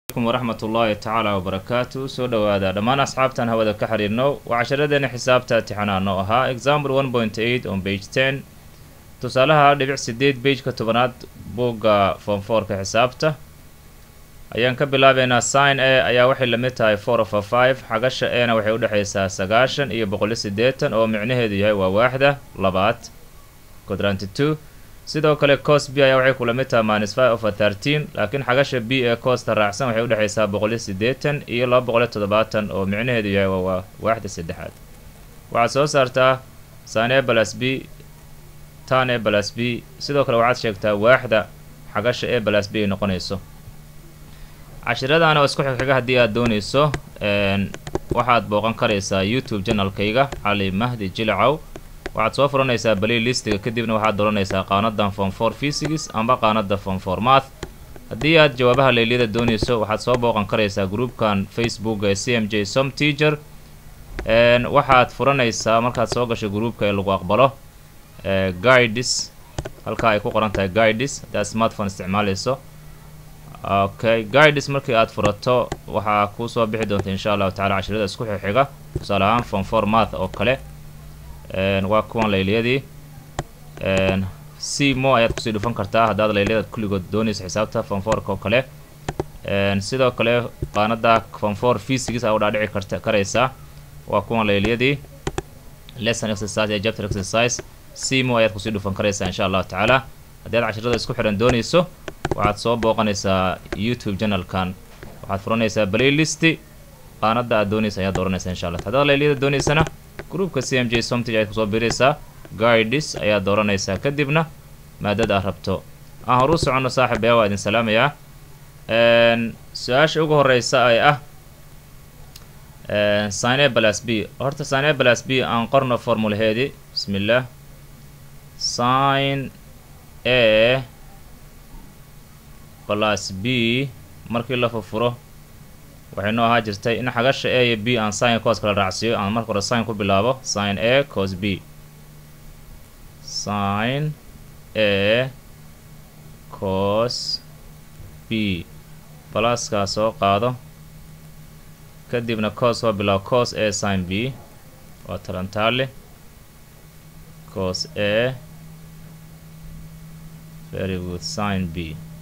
m waraxmat ullaahi tacaala wabarakaatu soo dhowaada dhammaan asxaabtan hawada ka xiriirno waa casharadeena xisaabta tixanaano ahaa example one point eight on page ten tusaalaha dhibic sideed beijka tobanaad buugga foomfoorka xisaabta ayaan ka bilaabeynaa sign a ayaa waxay lamid tahay four of a five xagasha ena waxay udhexaysaa sagaashan iyo boqoliyo siddeetan oo micnaheedu yahay waa waaxda labaad quadranty two sidoo kale cos b ayaa waxay kula mid tahay minus five of a thirteen laakiin xagasha b ee coosta raacsan waxay udhexaysaa boqoliyo siddeetan iyo laba boqoliyo toddobaatan oo micnaheedu yahay waa waaxda saddexaad waxaad soo saartaa sin a balas b tan a balas b sidoo kale waxaad sheegtaa waaxda xagasha e balas b ay noqonayso cashiradan oo isku xigxiga haddii aad doonayso waxaad booqan karaysaa youtube janalkayga cali mahdi jilcow waxaad soo furanaysaa balay listiga kadibna waxaad dooranaysaa qaanadan form for physics amba qaanada form for math haddii aad jawaabaha leyliyada doonayso waxaad soo booqan karaysaa groupkan facebook ee c m j som teacher waxaad furanaysaa markaad soo gasho groupka ee lagu aqbalo guides halkaa ay ku qoran tahay guides haddaad smartphone isticmaalayso okay guides markii aad furato waxaa kuu soo bixi doonta insha allahu tacala cashirada isku xixiga tusaale ahaan form for math oo kale waa kuwan layliyadii c mo ayaad kusii dhufan kartaa haddaad layliyada kulligood doonayso xisaabta fonforka oo kale sidoo kale qaanada fonfor physics aa u dhaadhici karta karaysaa waa kuwan layliyadii lesson exercise iyo chapter exercise c mo ayaad kusii dhufan karaysaa insha allahu tacaala haddii aad cashirada isku xihan doonayso waxaad soo booqanaysaa youtube channelkan waxaad furanaysaa playlist qaanada aad doonaysa ayaad dooranaysaa insha allah haddaad layliyada doonaysana groupka c m j somtig ayaad kusoo biraysaa guides ayaad dooranaysaa kadibna maadada aad rabto aan horu soconno saaxib ayaa waa idin salaamayaa su-aasha ugu horeysa ay ah sine balas b horta sine balas b aan qorno formulaheedii bismi illaah sin a balas b markii la furfuro waxay noo ahaa jirtay in xagasha a iyo b aan sin cos kala raacsiiyo aan marka hore sin ku bilaabo sin a cos b sin a cos b balaskaa soo qaado kadibna cos soo bilaabo cos a sin b waa talantaale cos a very good sin b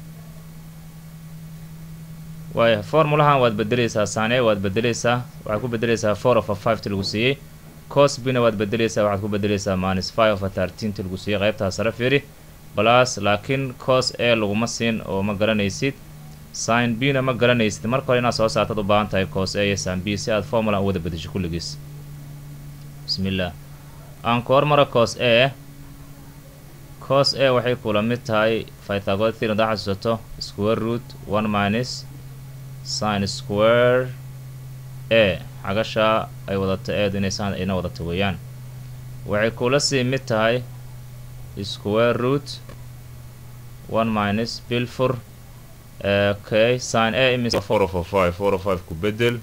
waaya formulahan waad bedeleysaa sane waad bedeleysaa waxaad ku bedeleysaa four of a five ti lagu siiyey cos bna waad bedeleysaa waxaad ku bedeleysaa minus five of a thirteen ti lagu siiyey qaybtaa sare fiiri balas laakiin cos a laguma siin oo ma garanaysid sin b na ma garanaysid marka hore inaad soo saartaad u baahan tahay cos a iyo sin b si aad formula u wada bedesho kulligiis bismi illah aan ku hormaro cos a cos a waxay kula mid tahay pythagod theorem hadaa xasuusato square root one minus sin square a xagasha ay wadato eedu inay san ina wadato weeyaan waxay kula sii mid tahay square root one minus bilfur okay sin a imis four of a five four of five ku bedel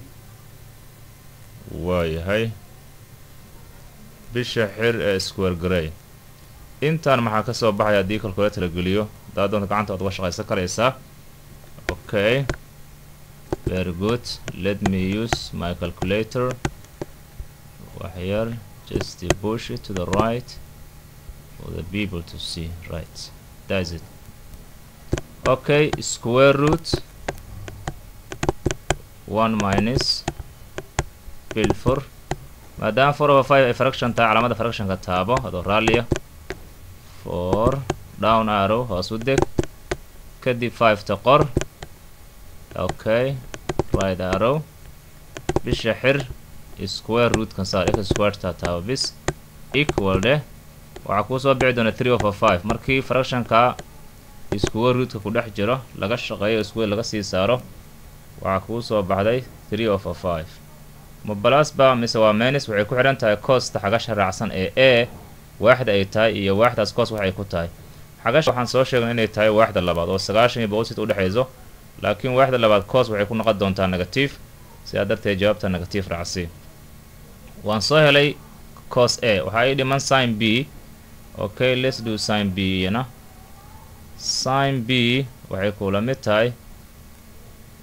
waayahay bisha xir ee square grey intaan maxaa ka soo baxaya haddii calculator la geliyo haddaa doonta gacanta waad uga shaqaysan karaysaa okay very good let me use my calculator waxyar just push it to the right for the people to see right that's it okay square root one minus bilfor maadaama four over five ay fraction tahay calaamada fractionka taabo adoo raalliya four down arrow hoos u deg kadib five ta qor okay right arrow bisha xir square rootkan saar x squareta taabo bis equal dheh waxaa kuu soo bixi doona three over five markii fractionka square rootka ku dhex jiro laga shaqeeyo square laga sii saaro waxaa kuu soo baxday three over five ma balas ba mise waa menis waxay ku xidhan tahay coosta xagasha raacsan ee a waaxda ay tahay iyo waaxdaas coos waxay ku tahay xagasha waxaan soo sheegnay inay tahay waaxda labaad oo sagaashan iyo boqol sit udhexayso laakiin waaxda labaad coos waxay ku noqon doontaa negative sidaa darteed jawaabta negative raacsi waan soo helay cos a waxaa ii dhiman sin b okay let's do sin b iyana sin b waxay kula mid tahay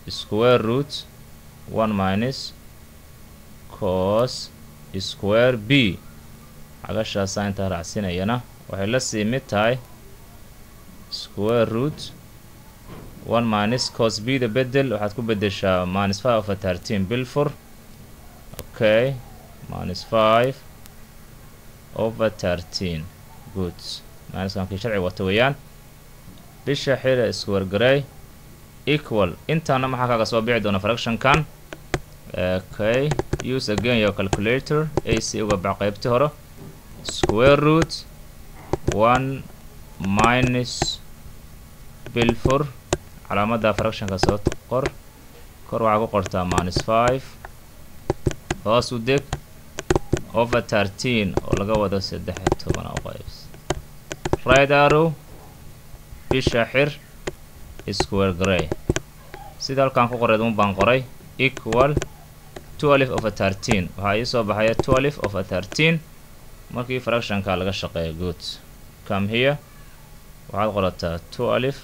square root one minus cos square b xagashaasaa intaa raacsinayana waxay la sii mid tahay square root one minus cos b da bedel waxaad ku bedeshaa minus five over thirteen bilfur okay minus five over thirteen good minuskankii sharci wata weeyaan bisha xira square garay equal intaana maxaa kaaga soo bixi doona fractionkan okay use again your calculator ac uga bax qaybtii hore square root one minus bilfur calaamadda fractionka soo qor kor waxaa ku qortaa minus five hoos u deg over thirteen oo laga wado saddex iyo toban oo qaybs right arrow bisha xir square gray sida halkaan ku qoreed un baan qoray equal twelve over thirteen waxaa ii soo baxaya twelve over thirteen markii fractionka laga shaqeeya good come here waxaad qorataa twelve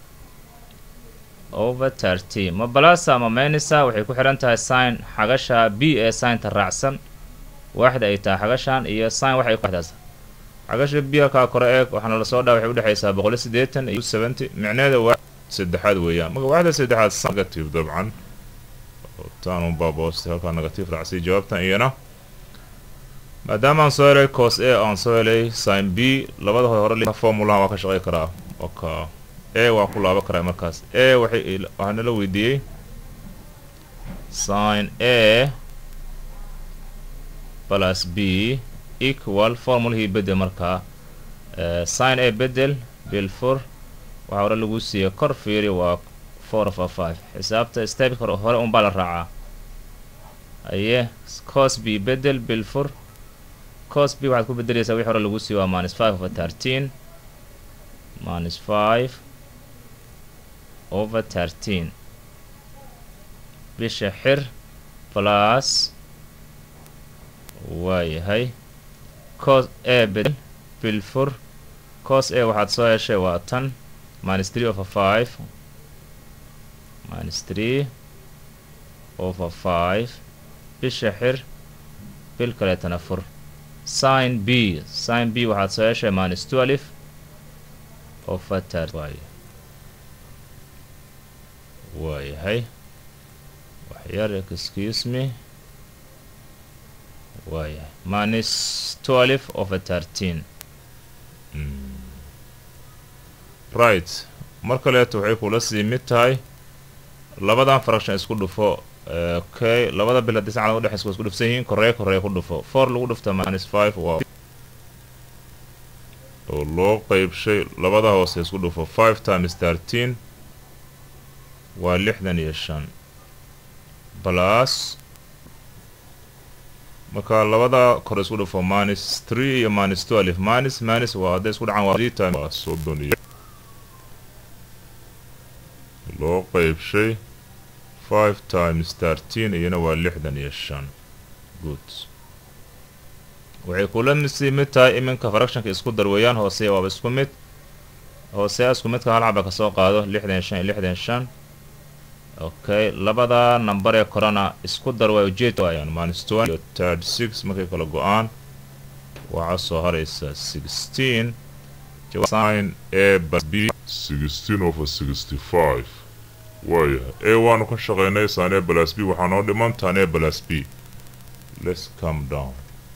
over thirteen ma balasa ma maynisa waxay ku xihan tahay sign xagasha b ee signta raacsan waaxda ay tahay xagashan iyo sign waxay ku xdaasa xagasha b halkaa kore eeg waxaana lasoo dhaa waxay udhexaysaa boqol iyo siddeetan iyo seventy micneeda waa saddexaad weeyaan marka waaxda saddexaad negative dabcan taan un baaboostay halkaa negative raacsiy jawaabtan iyana maadaama aan soo helay cos a aan soo helay sin b labada hore formulaha waa ka shaqey karaa oka a waa ku laaban karaa markaas a waxay waxaa nala weydiiyey sin a plus b equal formulahii bedel markaa sin a bedel bilfur waxaa hore lagu siiyey kor fiiri waa four over five xisaabta stepka hore unbaa la raacaa aye cos b bedel bilfur cos b waxaad ku bedeleysaa wixii hore lagu siiyo waa minus five over thirteen minus five over thirteen bisha xir plus waayahay cos a bedel bilfur cos a waxaad soo heshay waa tan minus three over five minus three over five bisha xir bil kaleetana fur sin b sin b waxaad soo heshay minus twelve over thir waay waayahay waxyar excuse me waayahay minus twelve over thirteen right mar kaleeto waxay kula sii mid tahay labadan fraction isku dhufo okay labada bil haddii sacad udhexaysa waa isku dhufsan yihiin korreey korreey ku dhufo four lagu dhufta minus five waa oo loo qeybshay labada hoose isku dhufo five times thirteen waa lixdan iyo shan plus marka labada kore isku dhufo minus three iyo minus twelve minus minus waa hadday isku dhacaan waa three times waa soddon iyo loo qeybshay five times thirteen iyana waa lixdan iyo shan good waxay kula sii mid tahay iminka fractionka isku dar weeyaan hooseya waaba isku mid hooseya isku midka hal xaba kasoo qaado lixdan iyo shan iyo lixdan iyo shan okay labada number ee korana isku dar waa ujeed waayaan minus twenty iyo thirty six markay kala go-aan waxaa soo haraysa sixteen sin a bas b sixteen over sixty five waayahay a waanu ka shaqeynay sane balas b waxaa noo dhiman tane balas b let's come down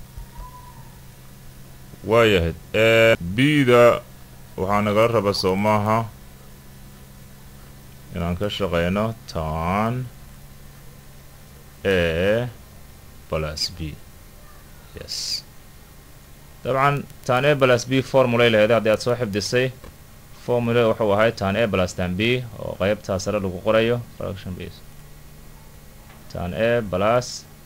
waayahay b-da waxaa nagala raba soo maaha inaan ka shaqeyno tan a plus b yes dabcan tan a plus b formulay laheeda haddii aad soo xifdisay formula wuxuu ahay tan a plus tan b oo qeybtaa sare lagu qorayo fraction base tan a plus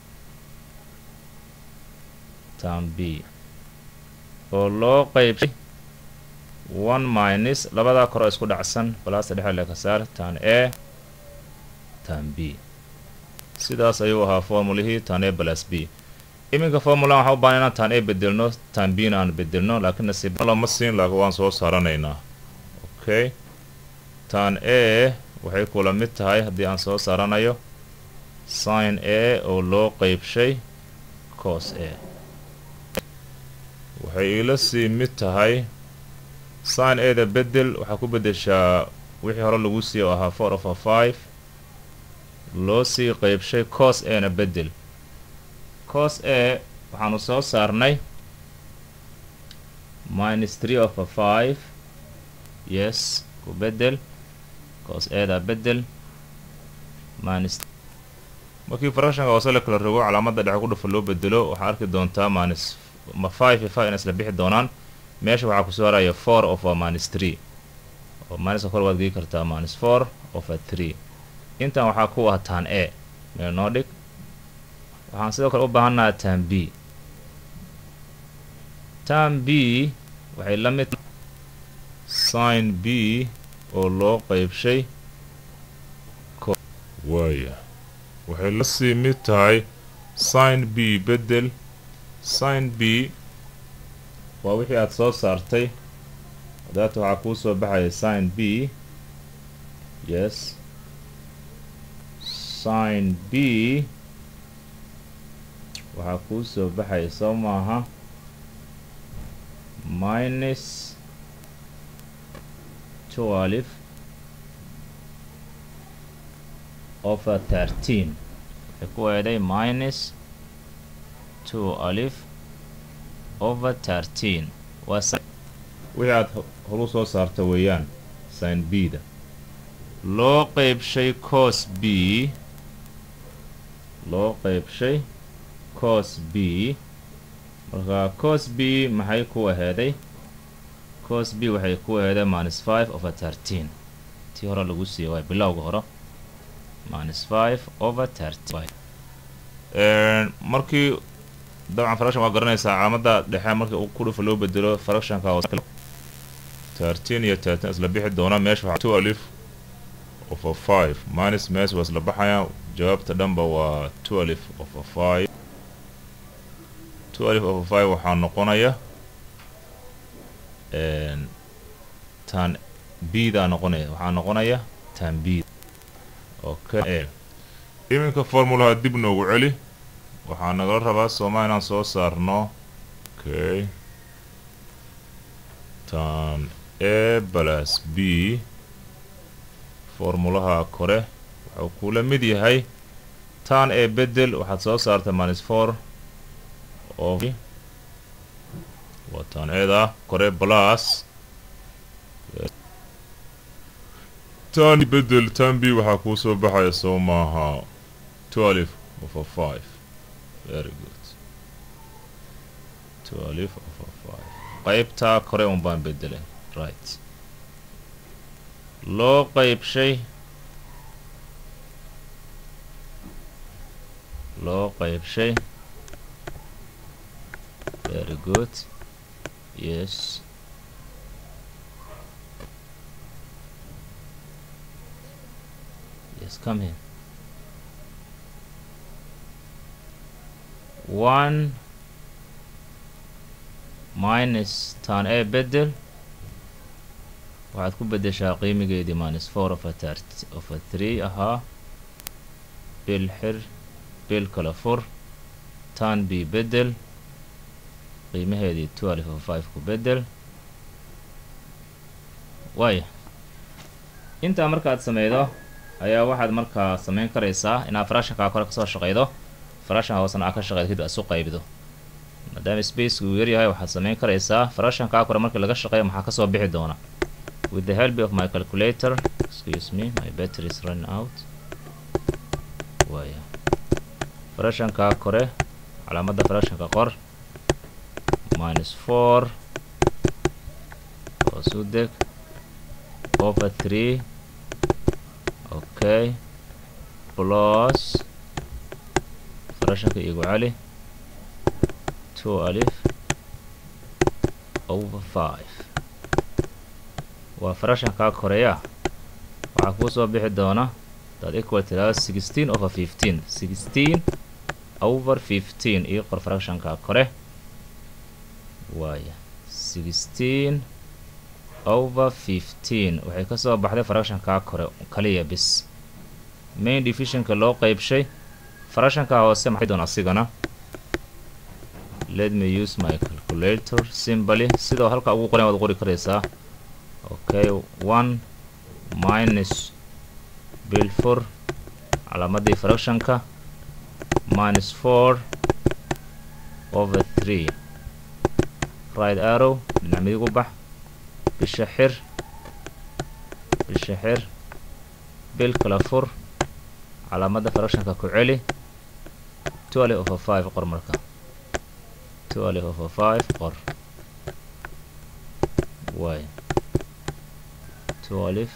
tan b oo loo qeybshay one minus labadaa koro isku dhacsan balasta dhexe le ka saar tan a tan b sidaas ayuu ahaa formulihii tan a plus b iminka formulan waxaa u baahan inaan tan a bedelno tan b na aan bedelno laakiin nasiib lama siin laakiin waan soo saaranaynaa okay tan a waxay kula mid tahay haddii aan soo saaranayo sin a oo loo qeybshay cos a waxay iila sii mid tahay sin ada bedel waxaa ku beddeshaa wixii hore lagu siiy oo ahaa four of a five loo sii qeybshay cos a na bedel cos a waxaanu soo saarnay minus three of a five yes ku bedel cos ada bedel minus markii fractionka hoose la kala rogo calaamadda dhexe ku dhufa loo bedelo waxaa arki doontaa minus ma five iyo five ina isla bixi doonaan meesha waxaa kusoo haraya four of a minus three oo minuska kor waad gei kartaa minus four of a three intan waxaa ku ah tan a meel noo dhig waxaan sidoo kale u baahannaha tan b tan b waxay la mid sin b oo loo qeybshay waaya waxay la sii mid tahay sin b bedel sin b waa wixii aada soo saartay daata waxaa kuu soo baxaya sin b yes sin b waxaa kuu soo baxaya soo maaha minus twelve over thirteen waxay ku eeday minus two alif over thirteen waa wixii aada horu soo saarta weeyaan sin b da loo qeybshay cos b loo qeybshay cos b marka cos b maxay ku aheeday cos b waxay ku aheeday minus five over thirteen tii hore lagu siiyay waay bilowga hore minus five over thirteen markii dabcan fraction waa garanaysaa calaamada dhexe markii ku dhufa loo bedelo fractionka thirteen iyo thirteen isla bixi doona meesha waxaa two alif of a five minus mees waa isla baxayaan jawaabta dhanba waa two alif of a five two alif of a five waxaa noqonaya tan b daa noqonaya waxaa noqonaya tan b okay iminka formulaha dib noogu celi waxaa nagala rabaa sooma inaan soo saarno okay tan a balas b formulaha kore waxuu kula mid yahay tan a bedel waxaad soo saartay minus four of waa tan eeda kore balas tan bedel tan b waxaa kuu soo baxaya soo maaha twelve of a five very good twelve of a five qaybtaa kore un baan bedelay right loo qeybshay loo qeybshay very good yes yes come here one minus tan a bedel waxaad ku bedeshaa qiimigeedii minus four of a tart of a three ahaa bil xir bil kala fur tan b bedel qiimaheedii twelve of five ku bedel waaya intaa markaad sameydo ayaa waxaad markaa sameyn karaysaa inaad fractionkaa kore kasoo shaqeydo fractionka hoosena aad ka shaqeydo kadib isu qaybido maadaama space uu yaryahay waxaad sameyn karaysaa fractionkaa kore markii laga shaqeeyo maxaa kasoo bixi doona with the help of my calculator excuse me my battery is running out waaya fractionkaa kore calaamadda fractionka qor minus four hoosu deg over three okay plus fractionka igu cali two alif over five waa fractionkaa koreya waxaa kuu soo bixi doona daad equal tiraado sixteen over fifteen sixteen over fifteen io qor fractionka kore waaya sixteen over fifteen waxay kasoo baxday fractionkaa kore kaliya bis main divisionka loo qeybshay fractionka hoose maxay doon asigana let me use my calculator simbaly sidoo halka ugu qoran waad qori karaysaa okay one minus bil four calaamadii fractionka minus four over three right arrow dhinac midig u bax bisha xir bisha xir bil kala fur calaamadda fractionka ku celi twelve over five qor marka twelve over five qor way twelve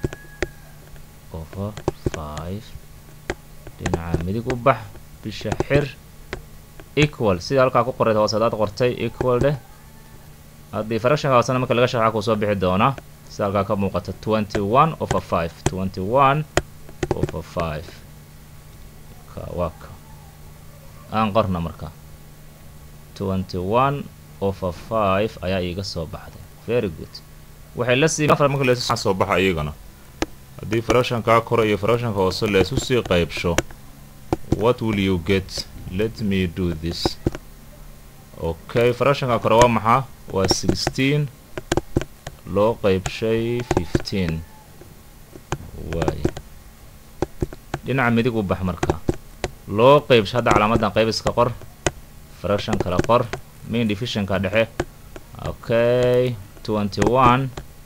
over five dhinaca midig u bax bisha xir equal sida halkaa ku qoray hoose hadaad qortay equal dheh haddii fractionka hoosena marka laga sharxa kuu soo bixi doonaa sida halkaa ka muuqata twenty one over five twenty one over five ka waa ka aan qorna marka twenty one over five ayaa iiga soo baxday very good waxay la sii afar marka leesu soo baxa iyagana haddii fractionkaa kore iyo fractionka hoose leesu sii qaybsho what will you get let me do this okay fractionka kore waa maxaa waa sixteen loo qeybshay fifteen waay dhinaca midig u bax marka loo qeybsho hadda calaamadan qaybiska qor fraction kale qor main divisionka dhexe okay twenty one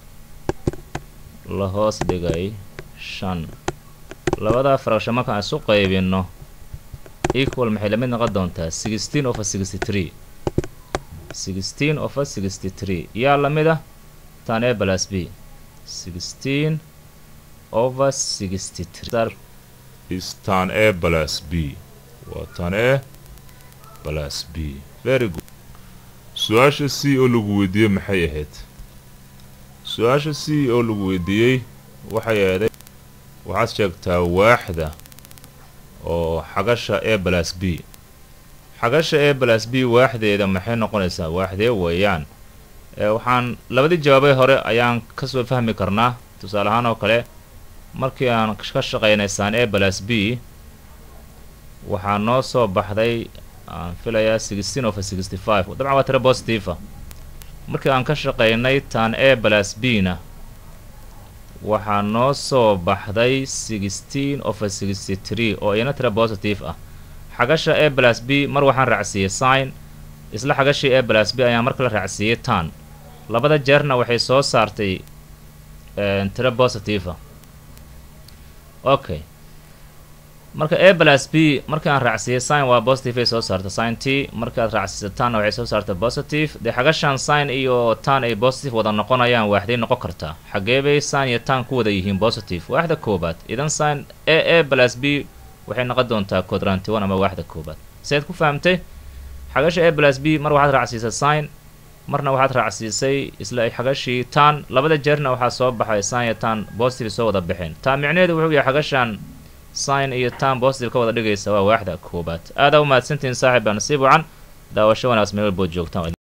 la hoos dhigay shan labada fraction markaan isu qaybino equal maxay lamid noqon doontaa sixteen over sixty three sixteen over sixty three yaa lamid ah tan a plus b sixteen over sixty three is tan a plus b waa tan a plus b very good su-aasha c oo lagu weydiiyey maxay ahayd su-aasha c oo lagu weydiiyey waxay ahaday waxaad sheegtaa waaxda oo xagasha a plus b xagasha a plus b waaxdeeda maxay noqonaysaa waaxdee weeyaan waxaan labadii jawaabay hore ayaan kasoo fahmi karnaa tusaale ahaan oo kale markii aan ka shaqaynay san a plus b waxaa noo soo baxday aan filayaa sixteen over sixty five dabcan waa tira positiva markii aan ka shaqaynay tan a plus b na waxaa noo soo baxday sixteen over sixty three oo iyana tira positive ah xagasha a plus b mar waxaan raacsiiyey sign isla xagashii a plus b ayaan mar kale raacsiiyey tan labada jeerna waxay soo saartay tira positiva okay marka a plus b markii aan raacsiiyey sign waa positive ay soo saarta sign t markii aad raacsiisa tanna waxay soo saarta positive dee xagashan sign iyo tan ay positive wada noqonayaan waaxday noqon kartaa xagee bay sign iyo tan ku wada yihiin positive waaxda koobaad idan sign a a plus b waxay noqon doontaa quadranty one ama waaxda koobaad siaad ku fahamtay xagasha a plus b mar waxaad raacsiisay sign marna waxaad raacsiisay isla xagashii tan labada jeerna waxaa soo baxay sign iyo tan positive soo wada baxeen taa micnaheedu wuxuu yahay xagashan sign iyo tan positive ka wada dhigaysa waa waaxda koobaad aada u mahadsantihiin saaxib baa nasiib wacan daawasho wanaagsan meel walbood joogtaan